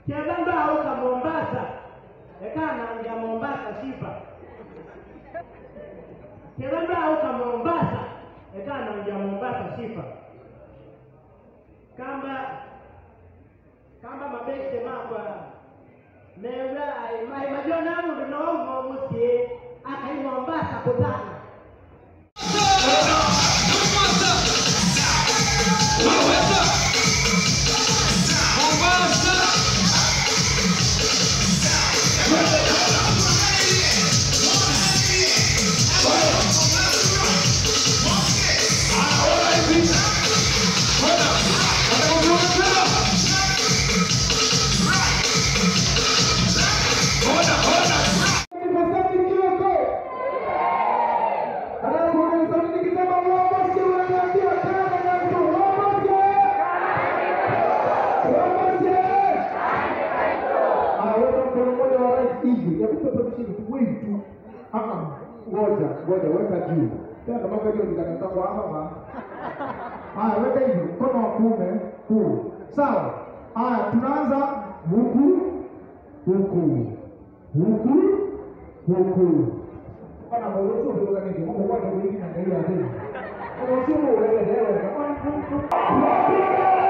Kiabamba auka Mombasa. Ekana nja Mombasa sifa. Kiabamba auka Mombasa. Ekana nja Mombasa sifa. Kamba kamba mabeste makwa Neura ai mai majona mundu no mo musie akai Mombasa kutana. Ngoja, ngoja, weka juu. Tena mpaka hiyo nikakata kwa hapa. Haya, weka hivi, mkono wa kuume huu. Sawa. Haya, tunaanza huku huku huku huku. Kana mauzo ndio kaniki, mambo kwa ndio hivi na ndio ya tena. Kwa sababu wewe leo kama